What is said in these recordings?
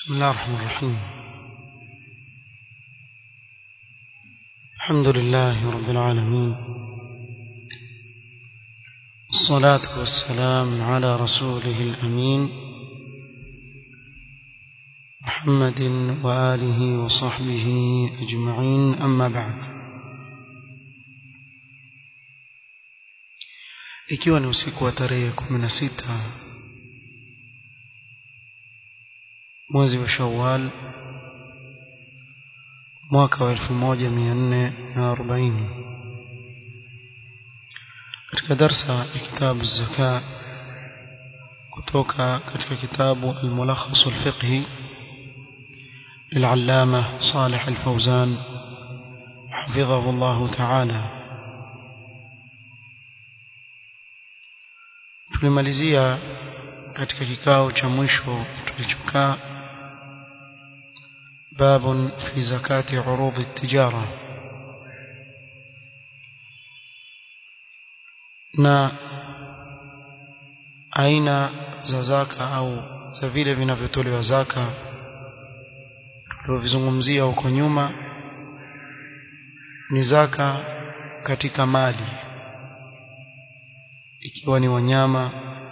بسم الله الرحمن الرحيم الحمد لله رب العالمين الصلاة والسلام على رسوله الأمين محمد وآله وصحبه أجمعين أما بعد ikiwa ni usiku wa tarehe kumi na sita mwezi wa Shawwal mwaka wa elfu moja mia nne na arobaini katika darsa ya kitabu zaka kutoka katika kitabu al-Mulakhas al-Fiqhi للعلامة صالح الفوزان حفظه الله تعالى tulimalizia katika kikao cha mwisho tulichokaa باب في زكاة عروض التجارة na aina za zaka au za vile vinavyotolewa zaka tulivyozungumzia huko nyuma ni zaka katika mali ikiwa ni wanyama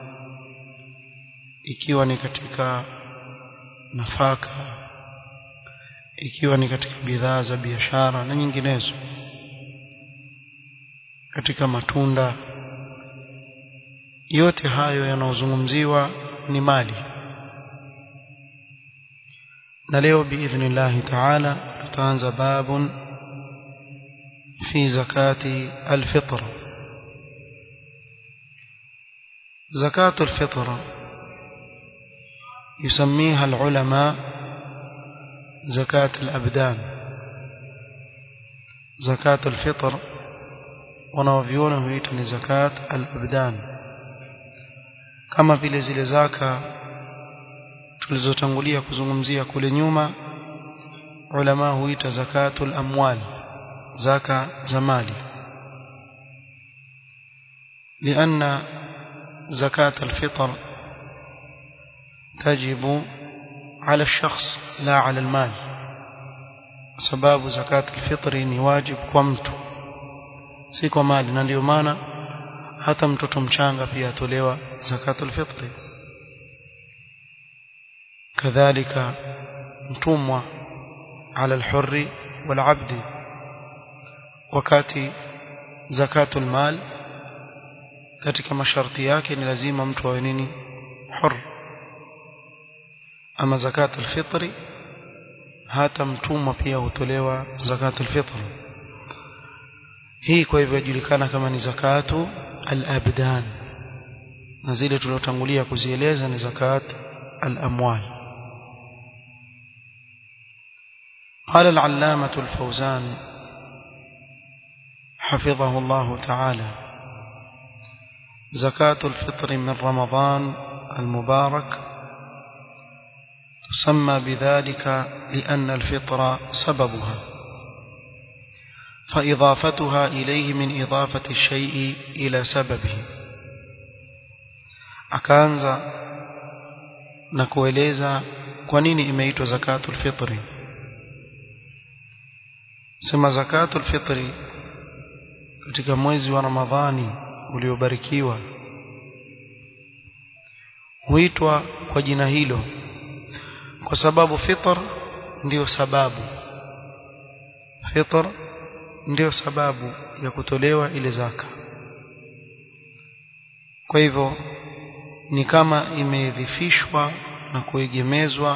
ikiwa ni katika nafaka ikiwa ni katika bidhaa za biashara na nyinginezo katika matunda yote hayo yanayozungumziwa ni mali na leo biidhnillahi taala tutaanza babun fi zakati alfitra زكاة الفطر يسميها العلماء زكاة الأبدان زكاة الفطر wanaoviona huita ni zakat al-abdan kama vile zile zaka tulizotangulia kuzungumzia kule nyuma ulama huita zakatul amwal zaka za mali لأن زكاة الفطر تجب على الشخص لا على المال sababu zakat alfitri ni wajib kwa mtu si kwa mali na ndio maana hata mtoto mchanga pia atolewa zakat alfitri kadhalika mtumwa ala alhurri walabdi wakati zakatul mal katika masharti yake ni lazima mtu awe nini hur ama zakat alfitri hata mtumwa pia hutolewa zakat alfitr hii kwa hivyo yajulikana kama ni zakatu alabdan na zile tuliotangulia kuzieleza ni zakat alamwal قال العلامة الفوزان حفظه الله تعالى زكاة الفطر من رمضان المبارك تسمى بذلك لأن الفطر سببها فإضافتها إليه من إضافة الشيء إلى سببه akaanza na kueleza kwa nini imeitwa zakatul fitri sema zakatul fitri katika mwezi wa ramadhani uliobarikiwa huitwa kwa jina hilo kwa sababu fitr ndiyo sababu fitr ndiyo sababu ya kutolewa ile zaka kwa hivyo ni kama imedhifishwa na kuegemezwa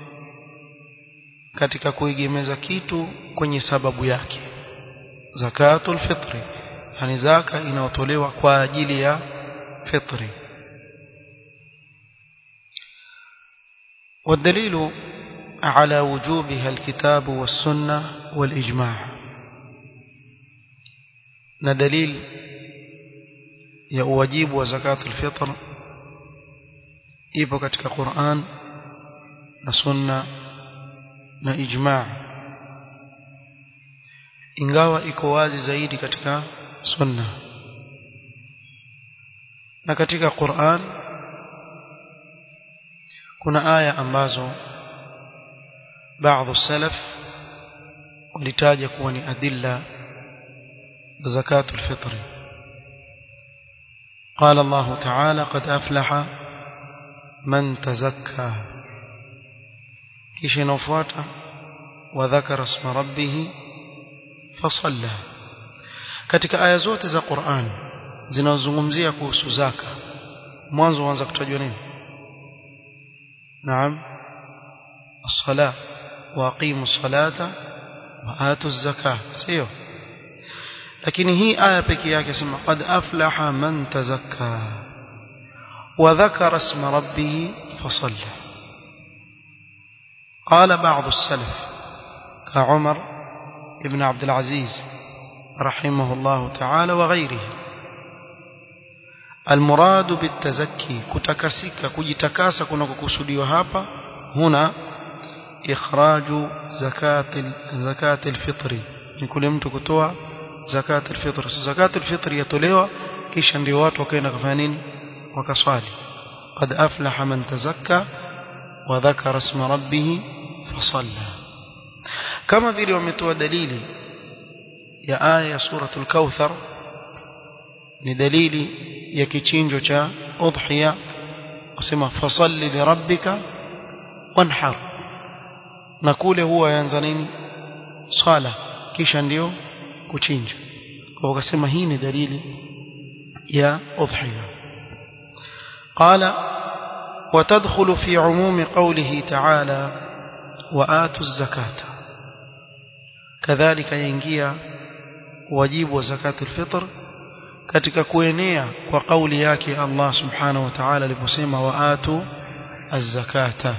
katika kuegemeza kitu kwenye sababu yake zakatul fitri yani zaka inayotolewa kwa ajili ya fitri والدليل على وجوبها الكتاب والسنة والإجماع ندليل يا واجب وزكاة الفطر ipo katika Qur'an na sunna na ijma' ingawa iko wazi zaidi katika sunna na katika Qur'an kuna aya ambazo baadhi salaf walitaja kuwa ni adilla زكاة الفطر قال الله تعالى قد أفلح من تزكى كيش نفوات وذكر اسم ربه فصلى katika aya zote za Qur'an zinazozungumzia kuhusu zaka mwanzo uanza kutajwa nini naam as-sala wa aqimu as-salata wa atu az-zakah sio lakini hii aya pekee yake sema qad aflaha man tazakka wa dhakara isma rabbih fasalla قال بعض السلف كعمر ابن عبد العزيز رحمه الله تعالى وغيره المراد بالتزكي كتكسك كجتكاسا كنكوكسوديوا hapa هنا إخراج زكاة زكاة الفطر ni kule mtu kutoa zakat alfitr zakat alfitr yatolewa kisha ndio watu wakaenda kufanya nini wakaswali qad aflaha man tazakka wa dhakara isma rabbih fasalla kama vile wametoa dalili ya aya ya suratul kauthar ni dalili ya kichinjo cha udhiya wasema fasalli li rabbika wanhar na kule huwa yaanza nini swala kisha ndio kuchinja kwa wakasema hii ni dalili ya udhiya qala وتدخل في عموم قوله تعالى وآتوا الزكاة كذلك ينجيا واجب وزكاة الفطر katika kuenea kwa kauli yake Allah subhanahu wa ta'ala aliposema waatu az-zakata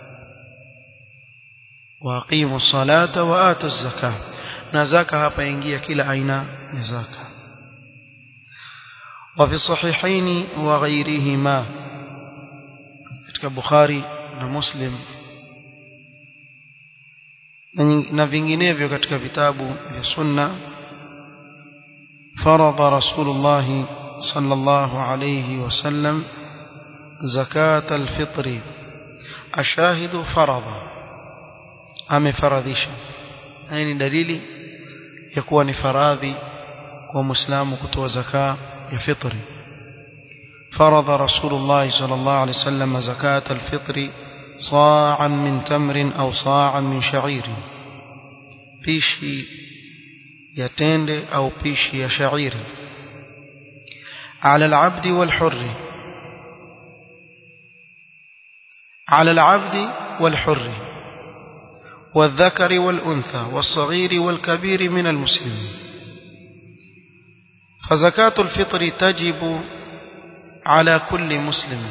wa aqimu as-salata wa atu az-zakata na zaka hapa ingia kila aina ya zaka وفي الصحيحين وغيرهما katika Bukhari na Muslim na vinginevyo katika vitabu vya sunna فرض رسول الله صلى الله عليه وسلم زكاة الفطر الشاهد فرض أم فرضيش أين دليل يكون فراضي ومسلم كتو زكاة الفطر فرض رسول الله صلى الله عليه وسلم زكاة الفطر صاعا من تمر أو صاعا من شعير بيشي يتند أو بيشي شعير على العبد والحر على العبد والحر والذكر والأنثى والصغير والكبير من المسلمين فزكاة الفطر تجب على كل مسلم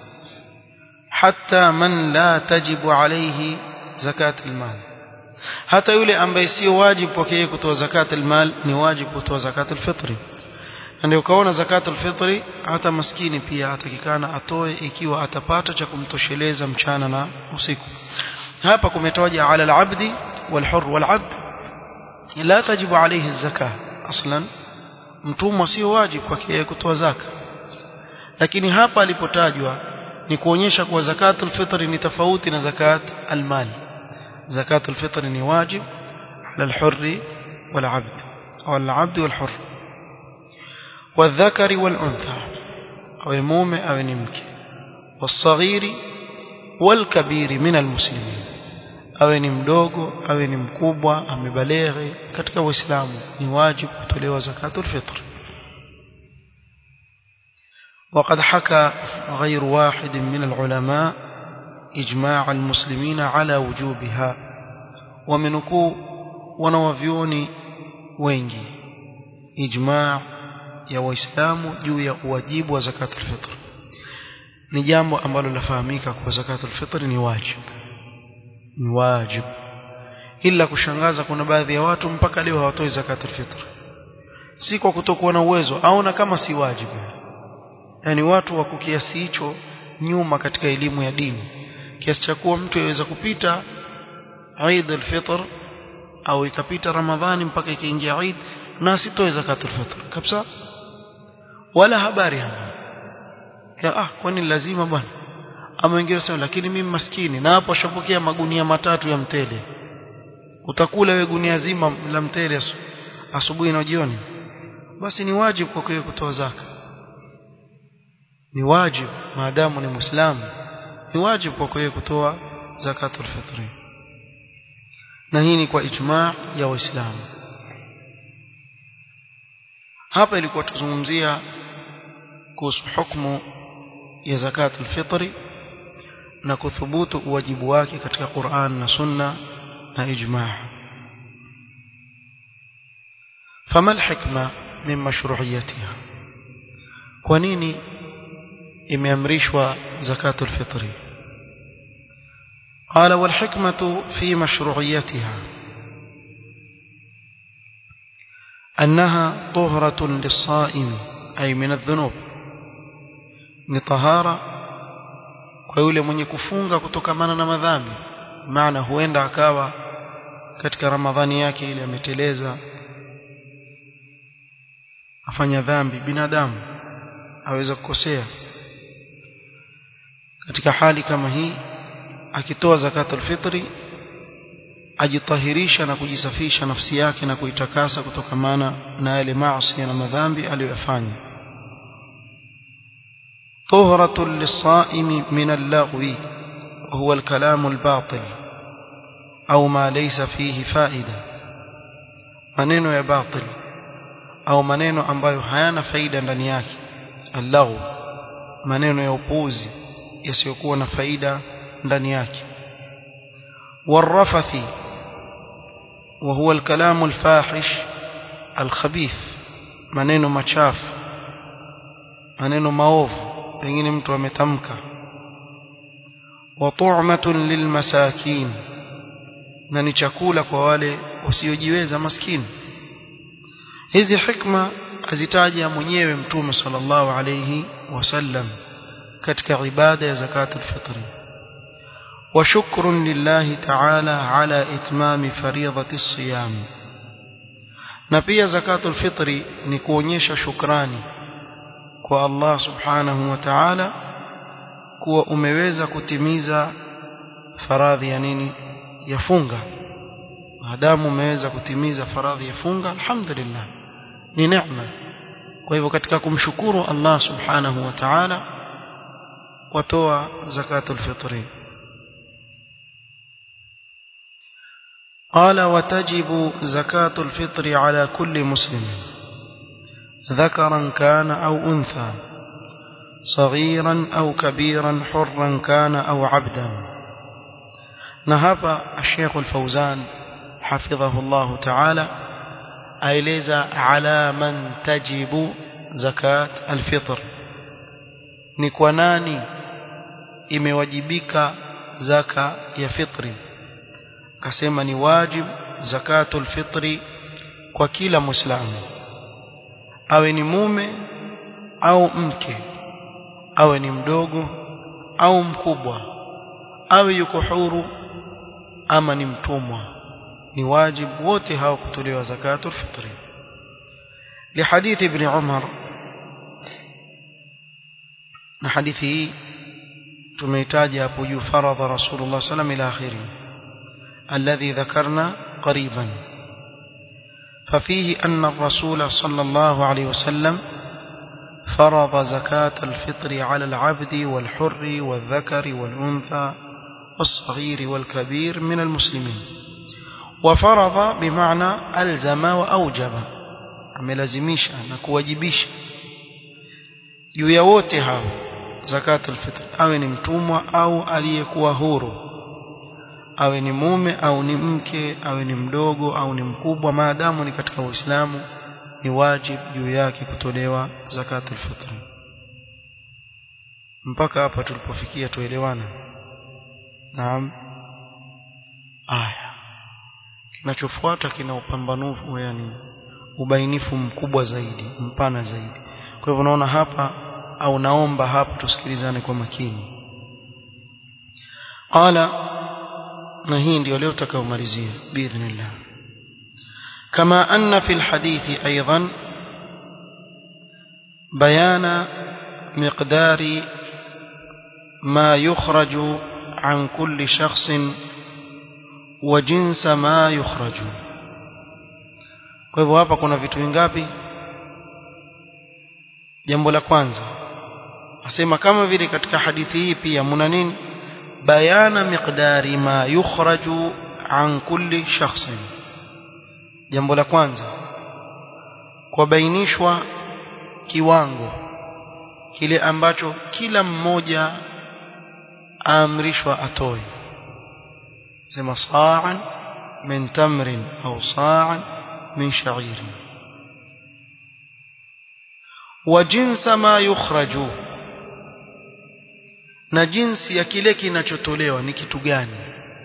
حتى من لا تجب عليه زكاة المال hata yule ambaye sio wajibu kwake yeye kutoa zakat almal ni wajibu kutoa zakat alfitri ndio ukaona zakat alfitri hata maskini pia atakikana atoe ikiwa atapata cha kumtosheleza mchana na usiku hapa kumetaja ala alabdi walhur walabd la tajibu alayhi zakah aslan mtumwa sio wajibu kwake yeye kutoa zaka lakini hapa alipotajwa ni kuonyesha kuwa zakat alfitri ni tofauti na zakat almal زكاة الفطر ni واجب على الحر والعبد أو العبد والحر والذكر والأنثى أو مومة أو نمك والصغير والكبير من المسلمين awe ni mdogo awe ni mkubwa amebaleghe katika uislamu ni wajibu kutolewa zakatul fitr وقد حكى غير واحد من العلماء إجماع المسلمين على وجوبها ومنكو ونوفيوني wengi ijma ya waislamu juu ya uwajibu wa zakatul fitr ni jambo ambalo lafahamika kwa zakatul fitr ni wajibu ni wajibu ila kushangaza kuna baadhi ya watu mpaka leo hawatoi zakatul fitr si kwa kutokuwa na uwezo aona kama si wajibu yani watu wako kiasi hicho nyuma katika elimu ya dini kiasi cha kuwa mtu yaweza kupita Eid al-Fitr au ikapita Ramadhani mpaka ikaingia Eid na asitoe zakatul fitr kabisa wala habari hapa ah kwani lazima bwana ama wengine wasema lakini mimi maskini na hapo ashapokea magunia matatu ya mtele utakula wewe gunia zima la mtele asubuhi na jioni basi ni wajibu kwa kweli kutoa zaka ni wajibu maadamu ni muislamu ni wajibu kwa kweli kutoa zakatul fitri na hii ni kwa ijma ya waislamu hapa ilikuwa tuzungumzia kuhusu hukumu ya zakatul fitri na kuthubutu uwajibu wake katika Qur'an na Sunna na ijma' fama alhikma min mashru'iyatiha kwa nini imeamrishwa zakatul fitri قال والحكمة في مشروعيتها أنها طهرة للصائم أي من الذنوب نطهارة kwa yule mwenye kufunga kutokamana na madhambi maana huenda akawa katika ramadhani yake ile ameteleza afanya dhambi binadamu aweza kukosea katika hali kama hii akitoa zakatul fitri ajitahirisha na kujisafisha nafsi yake na kuitakasa kutokamana na yale maasi na madhambi aliyofanya طهرة للصائم من اللغو وهو الكلام الباطل أو ما ليس فيه فائدة maneno ya batil au maneno ambayo hayana faida ndani yake allahu maneno ya upuzi yasiyokuwa na faida ndani yake والرفث وهو الكلام الفاحش الخبيث maneno machafu maneno maovu pengine mtu ametamka wa tu'matun lilmasakin na ni chakula kwa wale wasiojiweza maskini hizi hikma azitaja mwenyewe mtume sallallahu alayhi wasallam katika ibada ya zakatul fitri وشكر لله تعالى على إتمام فريضة الصيام na pia zakatul fitri ni kuonyesha shukrani kwa Allah subhanahu wa ta'ala kuwa umeweza kutimiza faradhi ya nini ya funga maadamu umeweza kutimiza faradhi ya funga alhamdulillah ni neema kwa hivyo katika kumshukuru Allah subhanahu wa ta'ala watoa zakatul fitri قال وتجب زكاة الفطر على كل مسلم ذكرا كان أو أنثى صغيرا أو كبيرا حرا كان أو عبدا نهب الشيخ الفوزان حفظه الله تعالى أيليز على من تجب زكاة الفطر نكوناني imewajibika zaka ya fitri akasema ni wajib zakatul fitri kwa kila muislamu awe ni mume au mke awe ni mdogo au mkubwa awe yuko huru ama ni mtumwa ni wajibu wote hao kutolewa zakatul fitri لحديث ابن عمر na hadithi hii tumeitaja hapo juu faradha rasulullah sallam ila akhiri alladhi dhakarna qariban ففيه أن الرسول صلى الله عليه وسلم فرض زكاة الفطر على العبد والحر والذكر والأنثى والصغير والكبير من المسلمين وفرض بمعنى ألزم وأوجب amelazimisha na kuwajibisha juu ya wote hao zakatul fitr awe ni mtumwa au aliyekuwa huru awe ni mume au ni mke awe ni mdogo au ni mkubwa maadamu ni katika uislamu ni wajib juu yake kutolewa zakatul fitr mpaka hapa tulipofikia tuelewana naam aya kinachofuata kina upambanufu yani ubainifu mkubwa zaidi mpana zaidi kwa hivyo naona hapa au naomba hapa tusikilizane kwa makini qala na hii ndio leo tutakaomalizia biidhnillah kama anna fi alhadithi aidan bayana miqdari ما يخرج عن كل شخص وجنس ما يخرج kwa hivyo hapa kuna vitu vingapi jambo la kwanza asema kama vile katika hadithi hii pia muna nini bayana miqdari ma yukhraju an kulli shakhsin jambo la kwanza kubainishwa kiwango kile ambacho kila mmoja aamrishwa atoe sema sa'an min tamrin au sa'an min sha'irin wa jinsa ma yukhraju na jinsi ya kile kinachotolewa ni kitu gani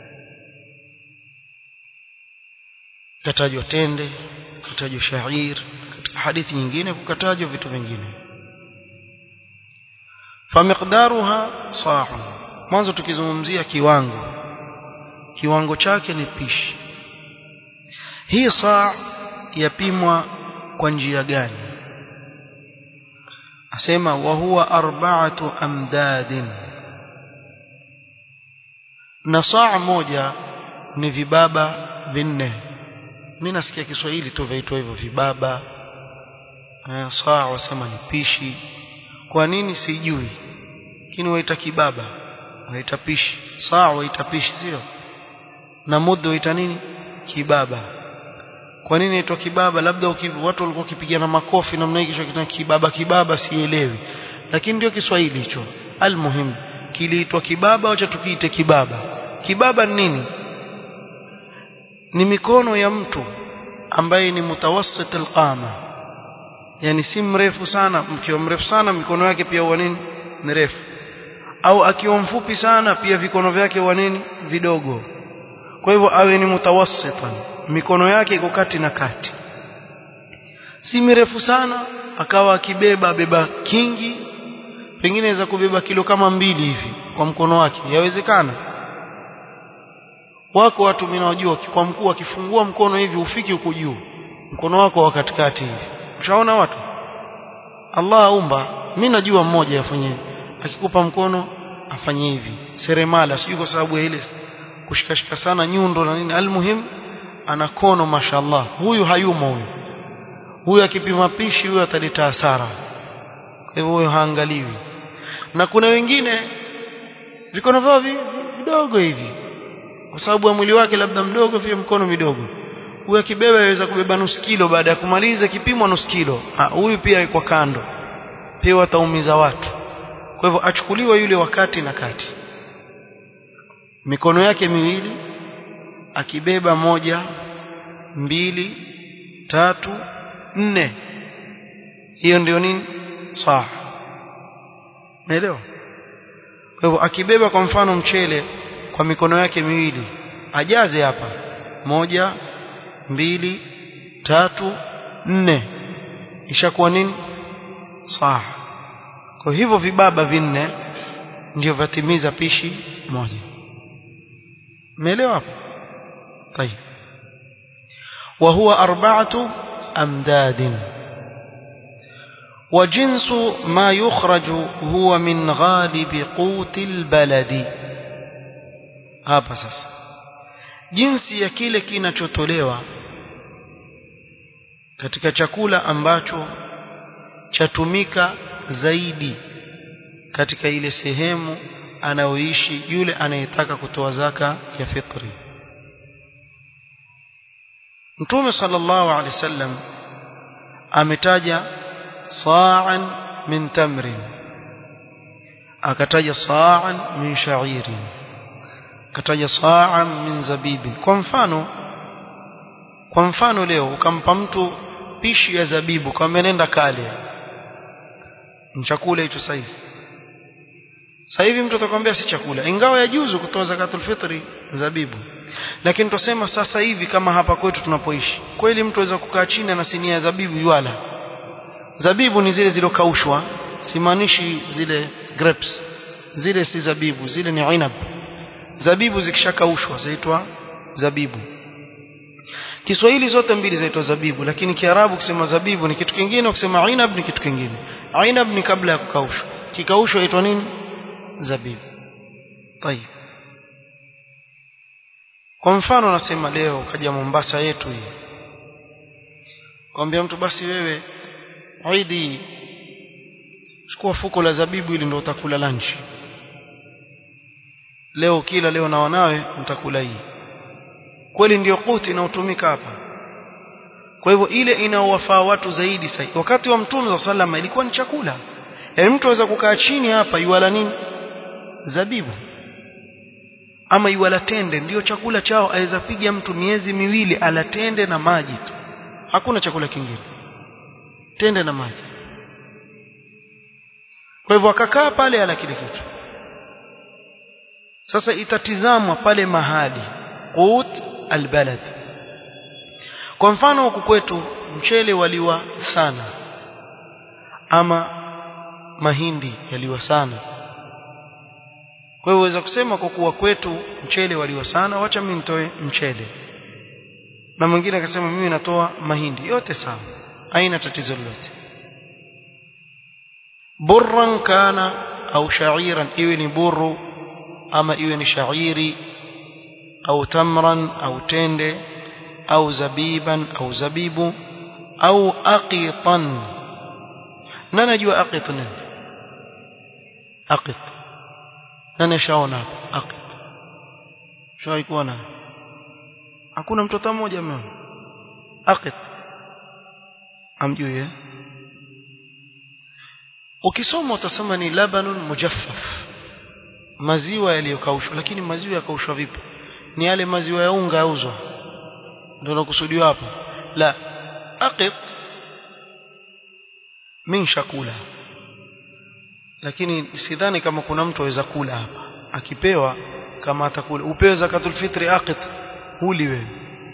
katajwa tende katajwa shair katika hadithi nyingine kukatajwa vitu vingine famiqdaruha sa'un mwanzo tukizungumzia kiwango kiwango chake ni pishi hii saa yapimwa kwa njia gani asema wa huwa arba'atu amdadin na saa moja ni vibaba vinne mimi nasikia Kiswahili tu vaitwa hivyo vibaba eh, saa wasema ni pishi kwa nini sijui lakini waita kibaba waita pishi saa waita pishi sio na mudu waita nini kibaba kwa nini inaitwa kibaba labda ukivu, watu walikuwa wakipigana makofi namna hii kisha kitana kibaba kibaba sielewi lakini ndio Kiswahili hicho almuhim kiliitwa kibaba wacha tukiite kibaba kibaba ni nini ni mikono ya mtu ambaye ni mutawassit alqama yani si mrefu sana mkiwa mrefu sana mikono yake pia huwa nini mirefu au akiwa mfupi sana pia vikono vyake huwa nini vidogo kwa hivyo awe ni mutawassitan mikono yake iko kati na kati si mirefu sana akawa akibeba beba kingi pengine inaweza kubeba kilo kama mbili hivi kwa mkono wake yawezekana wako watu mnawajua kwa mkuu akifungua mkono hivi ufiki huko juu mkono wako wa katikati hivi ushaona watu Allah aumba mimi najua mmoja afanye akikupa mkono afanye hivi seremala sijui kwa sababu ya ile kushikashika sana nyundo na nini almuhim ana kono mashallah huyu hayumo huyu huyu akipima pishi huyu ataleta hasara kwa hivyo huyo haangaliwi na kuna wengine vikono vyao vidogo hivi kwa sababu ya mwili wake labda mdogo pia mkono midogo huyu akibeba yaweza kubeba nusu kilo baada ya kumaliza kipimo nusu kilo ha, huyu pia yuko kando pia wataumiza watu kwa hivyo achukuliwa yule wakati na kati mikono yake miwili akibeba moja mbili tatu nne hiyo ndio nini saa naelewa kwa hivyo akibeba kwa mfano mchele kwa mikono yake miwili ajaze hapa moja mbili tatu nne ishakuwa nini saa kwa hivyo vibaba vinne ndio vatimiza pishi moja umeelewa hapo طيب وهو أربعة أمداد وجنس ما يخرج هو من غالب قوت البلد hapa sasa jinsi ya kile kinachotolewa katika chakula ambacho chatumika zaidi katika ile sehemu anayoishi yule anayetaka kutoa zaka ya fitri Mtume sallallahu alaihi wasallam ametaja sa'an min tamrin akataja sa'an min sha'irin akataja sa'an min zabibi kwa mfano kwa mfano leo ukampa mtu pishi ya zabibu kama nenda kale chakula hicho saizi sasa hivi mtu atakwambia si chakula ingawa yajuzu kutoa zakatul fitri zabibu lakini tusema sasa hivi kama hapa kwetu tunapoishi kweli mtu aweza kukaa chini na sinia ya zabibu yuala zabibu ni zile zilizokaushwa simaanishi zile grapes zile si zabibu zile ni inab zabibu zikishakaushwa zaitwa zabibu Kiswahili zote mbili zaitwa zabibu lakini Kiarabu kusema zabibu ni kitu kingine kusema inab ni kitu kingine inab ni kabla ya kukaushwa kikaushwa inaitwa nini zabibu tayib kwa mfano nasema leo kaja Mombasa yetu hii kwambia mtu basi wewe Eid chukua fuko la zabibu ili ndio utakula lunch leo kila leo na wanawe mtakula hii kweli ndio kuti inayotumika hapa kwa hivyo ile inaowafaa watu zaidi sasa wakati wa mtume wa sallama ilikuwa ni chakula yaani mtu aweza kukaa chini hapa yuala nini zabibu ama yuala tende ndio chakula chao aweza piga mtu miezi miwili ala tende na maji tu hakuna chakula kingine tende na maji kwa hivyo akakaa pale ala kile kitu sasa itatizamwa pale mahali qut albalad kwa mfano huku kwetu mchele waliwa sana ama mahindi yaliwa sana kwa hiyo uweza kusema kwa kuwa kwetu mchele waliwa sana wacha mimi nitoe mchele na mwingine akasema mimi natoa mahindi yote sawa haina tatizo lolote burran kana au sha'iran iwe ni burru ama iwe ni shairi au tamran au tende au zabiban au zabibu au aqitan na najua aqit nini aqit nani shaona hapo aqit shawai kuona hakuna mtoto mmoja ameona aqit amjui eh ukisoma utasema ni labanun mujaffaf maziwa yaliyokaushwa lakini maziwa yakaushwa vipi ni yale maziwa ya unga yauzwa ndio nakusudiwa hapa la aqit min shakula lakini sidhani kama kuna mtu aweza kula hapa akipewa kama atakula upewe zakatul fitri aqit huli wewe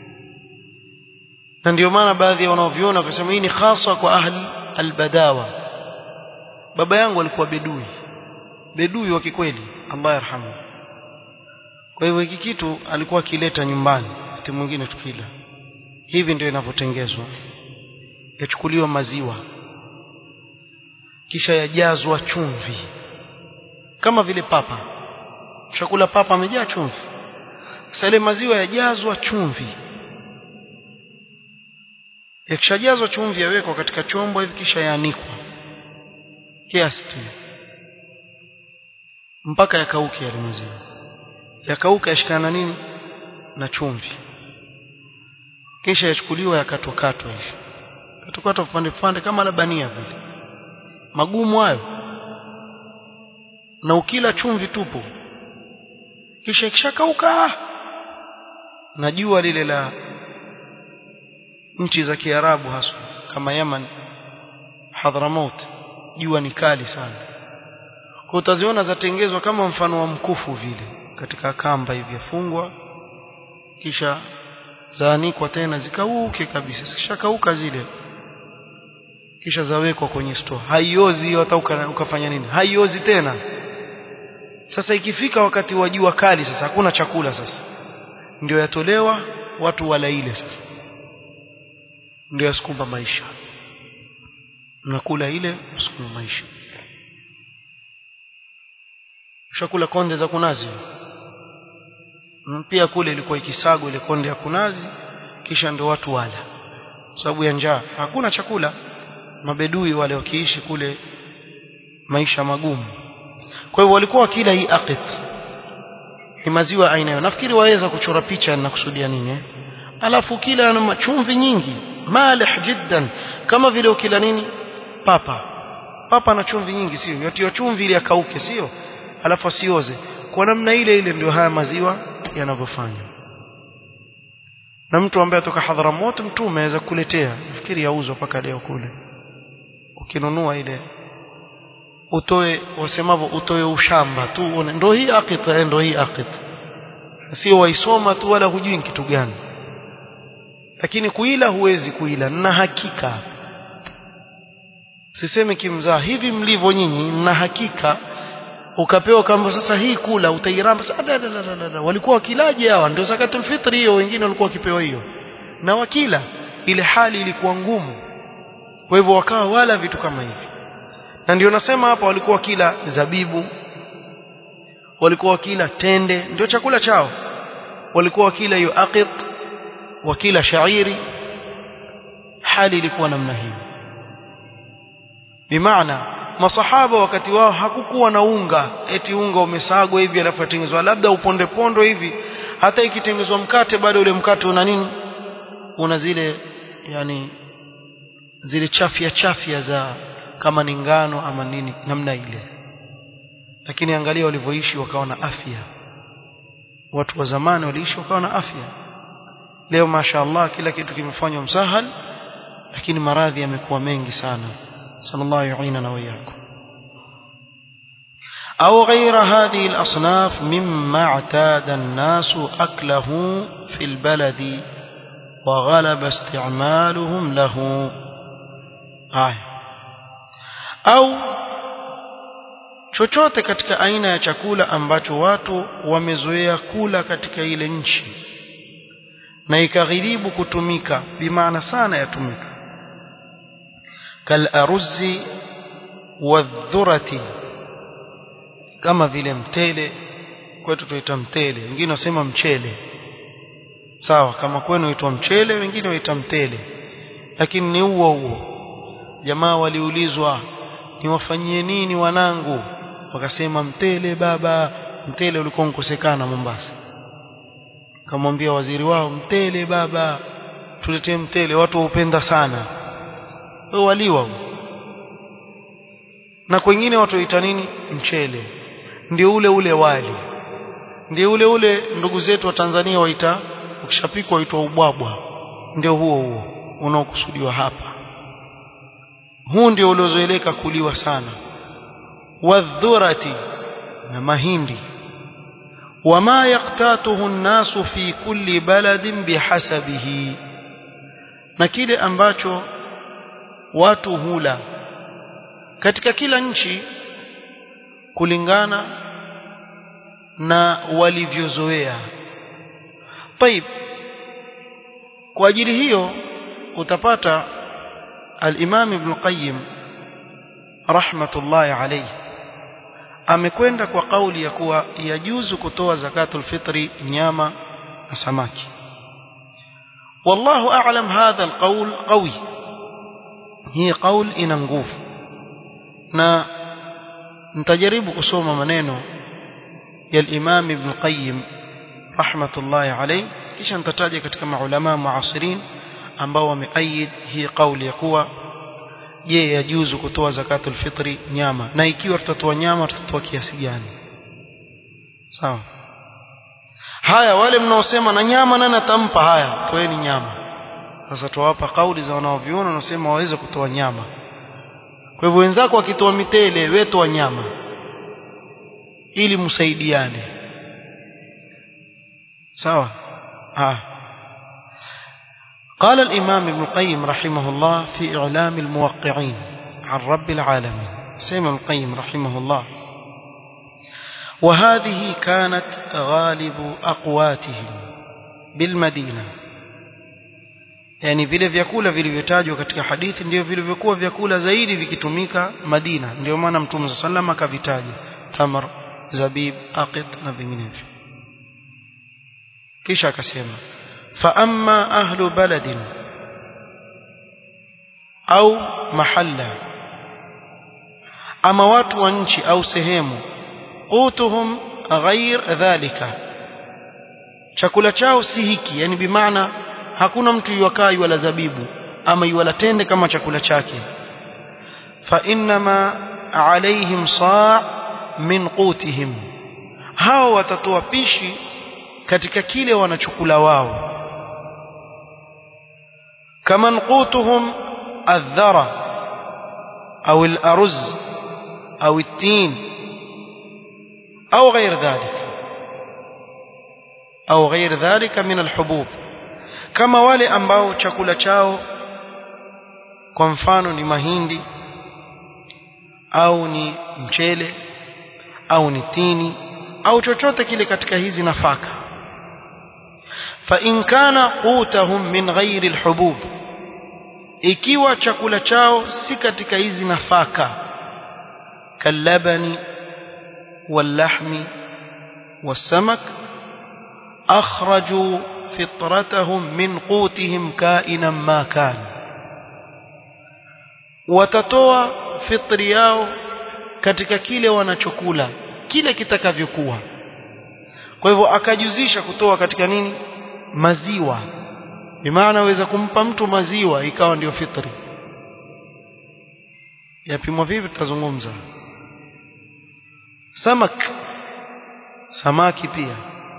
na ndio maana baadhi ya wanaoviona wakasema hii ni hasa kwa ahli albadawa baba yangu alikuwa bedui bedui wa kikweli Allah yarhamu kwa hivyo hiki kitu alikuwa akileta nyumbani wakati mwingine tukila hivi ndio inavyotengezwa yachukuliwa maziwa kisha yajazwa chumvi kama vile papa chakula papa amejaa chumvi sasa ile maziwa yajazwa chumvi yakishajazwa chumvi yawekwa katika chombo hivi kisha yaanikwa kiasi tu mpaka yakauke yale maziwa yakauka yashikana nini na chumvi kisha yachukuliwa yakatwakatwa hivi katokatwa vipande vipande kama labania vile magumu hayo na ukila chumvi tupu kisha ikishakauka na jua lile la nchi za Kiarabu haswa kama Yaman Hadramaut jua ni kali sana kwa utaziona zatengezwa kama mfano wa mkufu vile katika kamba hivi yafungwa kisha zaanikwa tena zikauke kabisa zikishakauka zile kisha zawekwa kwenye store haiozi hata ukafanya nini haiozi tena sasa ikifika wakati wa jua kali sasa hakuna chakula sasa ndio yatolewa watu wala ile sasa ndio yasukuma maisha mnakula ile msukuma maisha ushakula konde za kunazi pia kule ilikuwa ikisagwa ile konde ya kunazi kisha ndio watu wala sababu ya njaa hakuna chakula mabedui wale wakiishi kule maisha magumu kwa hivyo walikuwa wakila hii aqit ni maziwa aina hiyo nafikiri waweza kuchora picha na kusudia nini eh? alafu kila na chumvi nyingi malih jiddan kama vile ukila nini papa papa na chumvi nyingi sio yatio chumvi ili akauke sio alafu asioze kwa namna ile ile ndio haya maziwa yanavyofanya na mtu ambaye atoka Hadhramut mtume aweza kuletea nafikiri yauzwa paka leo kule ukinunua ile utoe wasemavyo utoe ushamba tu uone ndio hii aqit ndio hii aqit sio waisoma tu wala hujui kitu gani lakini kuila huwezi kuila na hakika sisemi kimzaa hivi mlivyo nyinyi na hakika ukapewa kama sasa hii kula utairamba walikuwa wakilaje hawa ndio zakatul fitri hiyo wengine walikuwa wakipewa hiyo na wakila ile hali ilikuwa ngumu kwa hivyo wakawa wala vitu kama hivi na ndio nasema hapa walikuwa kila zabibu walikuwa wakila tende ndio chakula chao walikuwa wakila hiyo aqit wakila shairi hali ilikuwa namna hiyo bimaana masahaba wakati wao hakukuwa na unga eti unga umesagwa hivi alafu atengenezwa labda uponde pondo hivi hata ikitengenezwa mkate bado ule mkate una nini una zile yani zile chafya chafya za kama ni ngano ama nini namna ile lakini angalia walivyoishi wakawa na afya watu wa zamani waliishi wakawa na afya leo mashaallah kila kitu kimefanywa msahal lakini maradhi yamekuwa mengi sana sallallahu yu'inana wa iyyakum أو غير هذه الأصناف مما اعتاد الناس أكله في البلد وغلب استعمالهم له آية أو chochote katika aina ya chakula ambacho watu wamezoea kula katika ile nchi na ikaghiribu kutumika bimaana sana yatumika kal aruzi wadhurati kama vile mtele kwetu tuita mtele wengine wasema mchele sawa kama kwenu huitwa mchele wengine waita mtele lakini ni huo huo jamaa waliulizwa niwafanyie nini wanangu wakasema mtele baba mtele ulikuwa unkosekana Mombasa kamwambia waziri wao mtele baba tuletee mtele watu waupenda sana wao waliwa huo na kwengine watu waita nini mchele ndio ule ule wali ndio ule ule ndugu zetu wa Tanzania waita ukishapikwa waitwa ubwabwa ndio huo huo unaokusudiwa hapa huu ndio uliozoeleka kuliwa sana wadhurati na mahindi wama yaktatuhu an-nasu fi kulli baladin bihasabihi na kile ambacho watu hula katika kila nchi kulingana na walivyozoea طيب kwa ajili hiyo utapata al-Imam Ibn Qayyim rahmatullahi alayhi amekwenda kwa kauli ya kuwa yajuzu kutoa zakatul fitri nyama na samaki wallahu a'lam hadha alqawl qawi hii qaul ina nguvu na nitajaribu kusoma maneno ya al-Imam Ibn Qayyim rahmatullahi alayhi kisha nitataja katika maulama muasirin ambao wameaid hii kauli ya kuwa je yajuzu kutoa zakatul fitri nyama na ikiwa tutatoa nyama tutatoa kiasi gani sawa haya wale mnaosema na nyama nani atampa haya toeni nyama sasa tuwapa kauli za wanaoviona wanasema waweze kutoa nyama kwa hivyo wenzako wakitoa mitele wewe toa nyama ili msaidiane sawa ah قال الإمام ابن القيم رحمه الله في إعلام الموقعين عن رب العالمين سيما القيم رحمه الله وهذه كانت غالب أقواتهم بالمدينة yani vile vyakula vilivyotajwa katika hadithi ndio vilivyokuwa vyakula zaidi vikitumika Madina ndio maana Mtume sallam akavitaja tamar zabib aqid na vinginevyo kisha akasema فأما أهل بلد أو محلة أما watu wa nchi au sehemu qutuhum ghair dhalika chakula chao si hiki yani bimaana hakuna mtu yuwakaa wala zabibu ama yuwala tende kama chakula chake fa innama alaihim saa min qutihim hao watatoa pishi katika kile wanachokula wao كمن قوتهم الذرة أو الأرز أو التين أو غير ذلك أو غير ذلك من الحبوب كما wale ambao chakula chao kwa mfano ni mahindi au ni mchele au ni tini au chochote kile katika hizi nafaka fa in kana qutahum min ghairi alhubub ikiwa chakula chao si katika hizi nafaka kalabani wallahmi والسمك أخرجوا فطرتهم من قوتهم كائنا ما كان watatoa fitri yao katika kile wanachokula kile kitakavyokuwa kwa hivyo akajuzisha kutoa katika nini maziwa bimaana aweza kumpa mtu maziwa ikawa ndio fitri yapimwa vipi tutazungumza samak samaki pia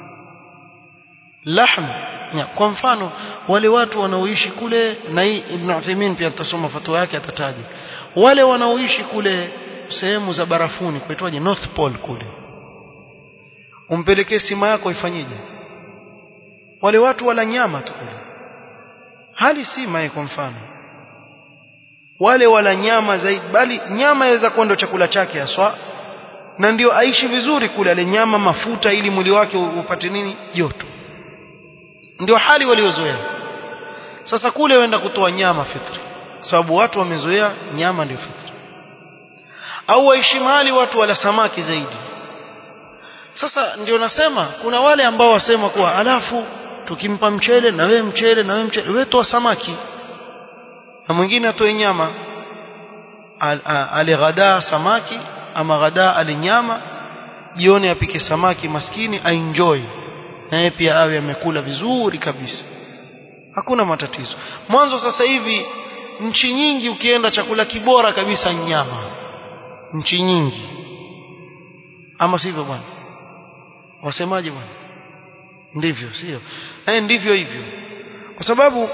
lahm ya, kwa mfano wale watu wanaoishi kule na hii Ibn Uthaymeen pia tutasoma fatwa yake atataja wale wanaoishi kule sehemu za barafuni kuitwaje North Pole kule umpelekee sima yako ifanyeje wale watu wala nyama tu kule hali sima kwa mfano wale wala nyama zaidi bali nyama yaweza kuwa ndio chakula chake haswa na ndio aishi vizuri kule ale nyama mafuta ili mwili wake upate nini joto ndio hali waliozoea sasa kule wenda kutoa nyama fitri sababu watu wamezoea nyama ndio fitri au waishi mahali watu wala samaki zaidi sasa ndio nasema kuna wale ambao wasema kuwa alafu tukimpa mchele na wewe mchele na wewe mchele wewe toa samaki na mwingine atoe nyama ale ghadaa samaki ama ghadaa ale nyama jioni apike samaki maskini aenjoy naye pia awe amekula vizuri kabisa hakuna matatizo mwanzo sasa hivi nchi nyingi ukienda chakula kibora kabisa nyama nchi nyingi ama sivyo bwana wasemaje bwana ndivyo sio eh ndivyo hivyo kwa sababu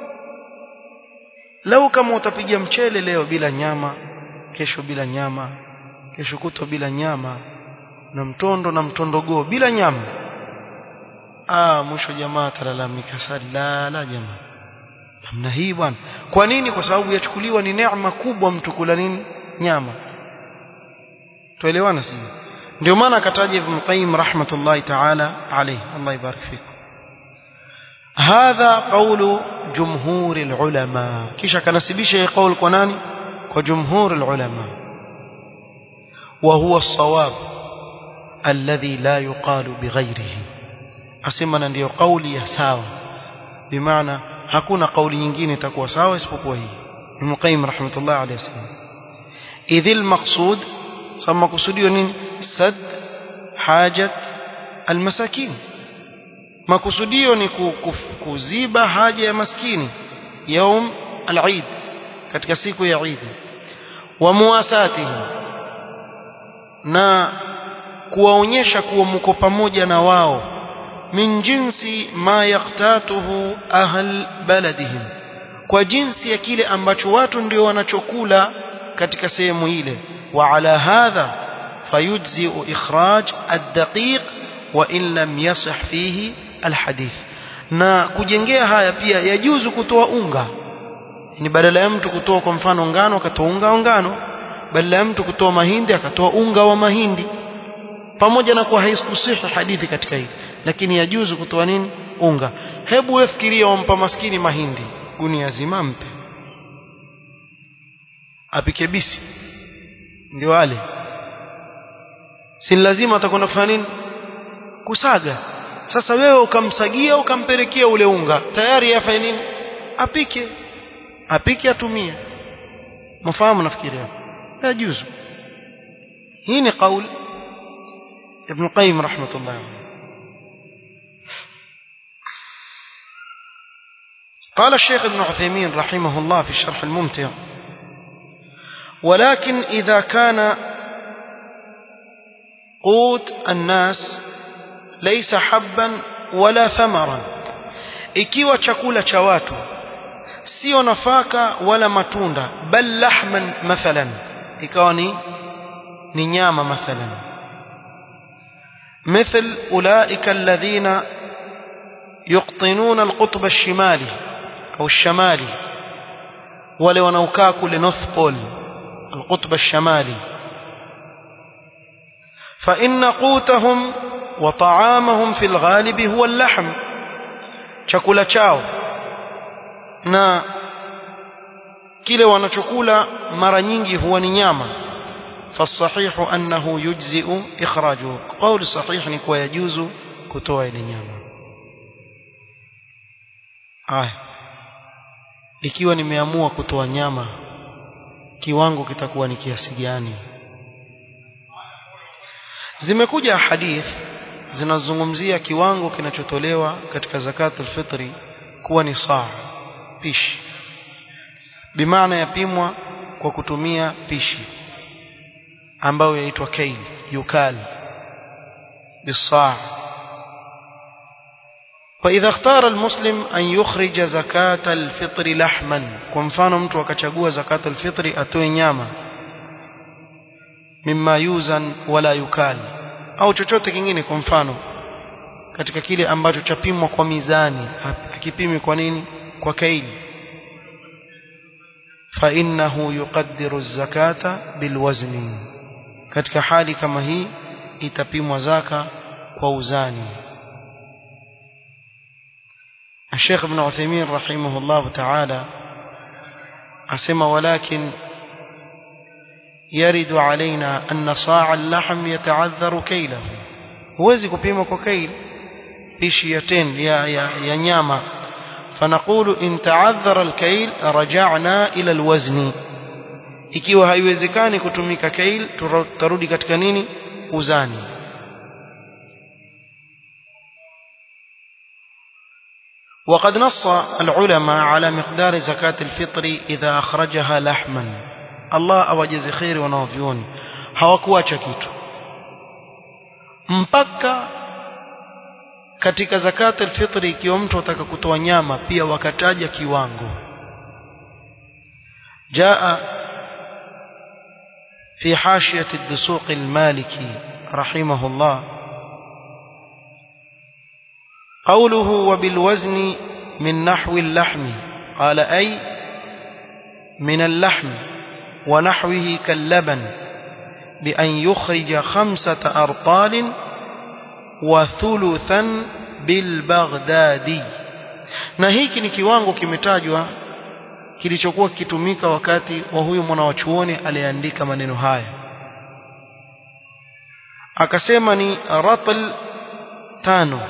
lau kama utapiga mchele leo bila nyama kesho bila nyama kesho kutwa bila nyama na mtondo na mtondogoo bila nyama ah mwisho jamaa talalamika sala la jamaa namna hii bwana kwa nini kwa sababu yachukuliwa ni neema kubwa mtu kula nini nyama tuelewana sio ndio maana akataja Ibn Qayyim rahmatullahi ta'ala alayhi Allah ibarik fikum هذا قول جمهور العلماء kisha kanasibisha hii kauli kwa nani kwa jumhur العلماء وهو الصواب الذي لا يقال بغيره asema na ndio kauli ya sawa bimaana hakuna kauli nyingine itakuwa sawa isipokuwa hii Ibn Qayyim rahmatullah alayhi wasallam idhil maqsud sama kusudio nini sad hajat almasakin makusudio ni kuziba haja ya maskini yaum al-Eid katika siku ya Eid wa muwasatihi na kuwaonyesha kuwa mko pamoja na wao min jinsi ma yaktatuhu ahl baladihim kwa jinsi ya kile ambacho watu ndio wanachokula katika sehemu ile wa ala hadha fayujzi'u ikhraj ad-daqiq wa in lam yasih fihi alhadith na kujengea haya pia yajuzu kutoa unga ni badala ya mtu kutoa kwa mfano ngano akatoa unga wa ngano badala ya mtu kutoa mahindi akatoa unga wa mahindi pamoja na kuwa haikusihi hadithi katika hili lakini yajuzu kutoa nini unga hebu wewe fikiria wampa maskini mahindi gunia zima mpe apike bisi ndio ale si lazima atakwenda kufanya nini kusaga sasa wewe ukamsagia ukampelekea ule unga tayari afanye nini apike apike atumie mfahamu nafikiri hapo yajuzu hii ni kauli ابن القيم رحمة الله عليه قال الشيخ ابن عثيمين رحمه الله في الشرح الممتع ولكن إذا كان قوت الناس ليس حبا ولا ثمرا ikiwa chakula cha watu sio nafaka wala matunda bal lahman mathalan ikawa ni ni nyama mathalan مثل أولئك الذين يقطنون القطب الشمالي أو الشمالي ولو نوكاك لنوث بول القطب الشمالي فإن قوتهم وطعامهم في الغالب هو اللحم chakula chao na kile wanachokula mara nyingi huwa ni nyama فالصحيح أنه يجزئ إخراجه قول صحيح نكوى يجوز كتوى إلينياما آه ikiwa nimeamua kutoa nyama kiwango kitakuwa ni kiasi gani zimekuja hadith zinazungumzia kiwango kinachotolewa katika zakatul fitri kuwa ni saa pishi bimaana yapimwa kwa kutumia pishi ambayo yaitwa kail yukal bisaa فإذا اختار المسلم أن يخرج زكاة الفطر لحما كمفانو mtu akachagua zakat alfitri atoe nyama mimma yuzan wala yukal au chochote kingine kwa mfano katika kile ambacho chapimwa kwa mizani akipimi kwa nini kwa kaili fa innahu yuqaddiru az-zakata bilwazni katika hali kama hii itapimwa zaka kwa uzani الشيخ ابن عثيمين رحمه الله تعالى أسمى ولكن يرد علينا أن صاع اللحم يتعذر كيله huwezi kupima kwa kail pishi ya ten ya, ya, ya nyama فنقول إن تعذر الكيل رجعنا إلى الوزن ikiwa haiwezekani kutumika kail turudi katika nini uzani وقد نص العلماء على مقدار زكاة الفطر إذا أخرجها لحما الله أوجز خير ونوفيون hawakuacha kitu mpaka katika zakat alfitri ikiwa mtu ataka kutoa nyama pia wakataja kiwango jaa في حاشية الدسوق المالكي رحمه الله قوله وبالوزن من نحو اللحم قال أي من اللحم ونحوه كاللبن بأن يخرج خمسة أرطال وثلثا بالبغدادي na hiki ni kiwango kimetajwa kilichokuwa kikitumika wakati wa huyu mwanawachuoni aliyeandika maneno haya akasema ni ratl tano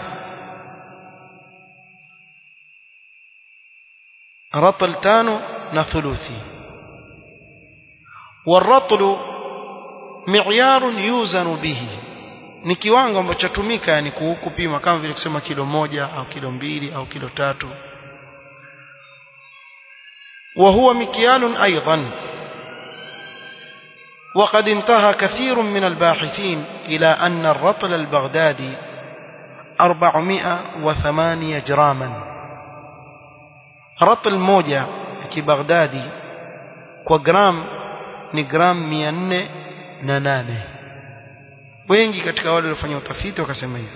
ratl tano na thuluthi والرطل معيار يوزن به ni kiwango ambacho chatumika yani kupima kama vile kusema kilo moja au kilo mbili au kilo tatu وهو مكيال أيضا وقد انتهى كثير من الباحثين إلى أن الرطل البغدادي أربعمائة وثمانية جراما رطل موجة كبغدادي كجرام نجرام ميانة نانانه wengi katika wale waliofanya utafiti wakasema hivyo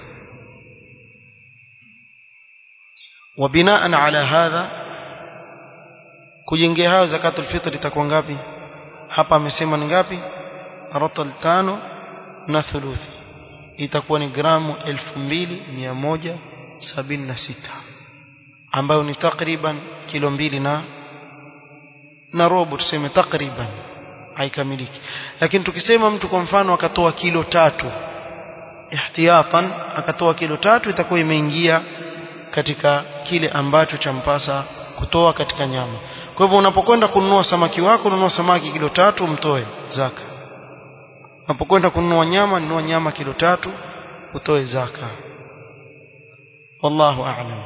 وبناء على هذا kujengea hayo zakatul fitr itakuwa ngapi hapa amesema ni ngapi ratal tano na thuluthi itakuwa ni gramu 2176 ambayo ni takriban kilo mbili na na robo tuseme takriban haikamiliki lakini tukisema mtu kwa mfano akatoa kilo tatu ihtiyatan akatoa kilo tatu itakuwa imeingia katika kile ambacho champasa kutoa katika nyama kwa hivyo unapokwenda kununua samaki wako nunua samaki kilo tatu mtoe zaka unapokwenda kununua nyama nunua nyama kilo tatu utoe zaka wallahu a'lam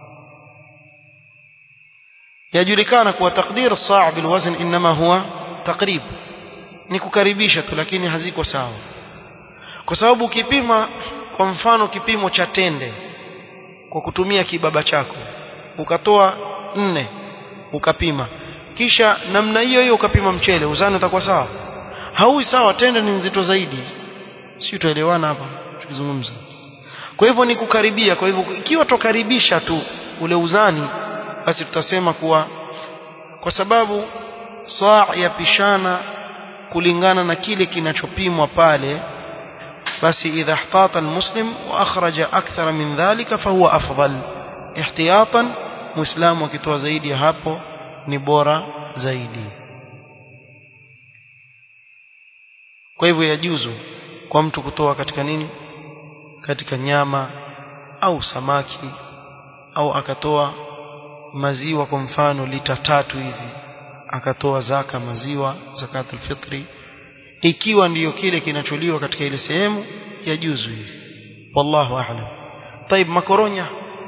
yajulikana kuwa takdir saa bilwazn inma huwa takrib ni kukaribisha tu lakini haziko sawa kwa sababu ukipima kwa mfano kipimo cha tende kwa kutumia kibaba chako ukatoa nne ukapima kisha namna hiyo hiyo ukapima mchele uzani utakuwa sawa haui sawa tende ni nzito zaidi si tuelewana hapa tukizungumza kwa hivyo ni kukaribia kwa hivyo ikiwa tokaribisha tu ule uzani basi tutasema kuwa kwa sababu saa yapishana kulingana na kile kinachopimwa pale basi idha ihtata almuslim wa akhraja akthara min dhalika fahuwa afdal ihtiyatan muislamu akitoa zaidi ya hapo ni bora zaidi kwa hivyo yajuzu kwa mtu kutoa katika nini katika nyama au samaki au akatoa maziwa kwa mfano lita tatu hivi akatoa zaka maziwa zakatul fitri ikiwa ndiyo kile kinacholiwa katika ile sehemu yajuzu hivi wallahu a'lam طيب makoronya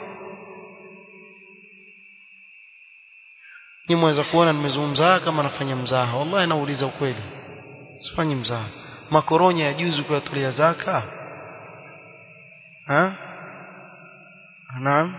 ni mweza kuona nimezungumza kama nafanya mzaha wallahi nauliza ukweli sifanyi mzaha makoronya yajuzu kuyatolea zaka ha naam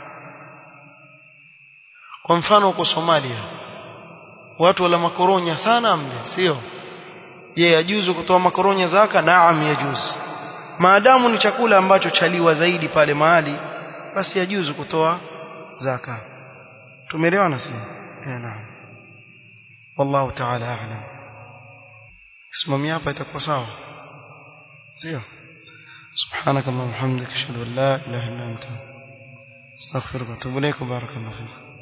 kwa mfano uko Somalia watu wala makoronya sana mle sio je yajuzu kutoa makoronya zaka naam yajuzu maadamu ni chakula ambacho chaliwa zaidi pale mahali basi yajuzu kutoa zaka tumeelewana sio eh naam wallahu ta'ala a'lam simamia hapa itakuwa sawa sio سبحانك اللهم وبحمدك اشهد ان لا اله الا انت استغفرك واتوب اليك وبارك الله فيك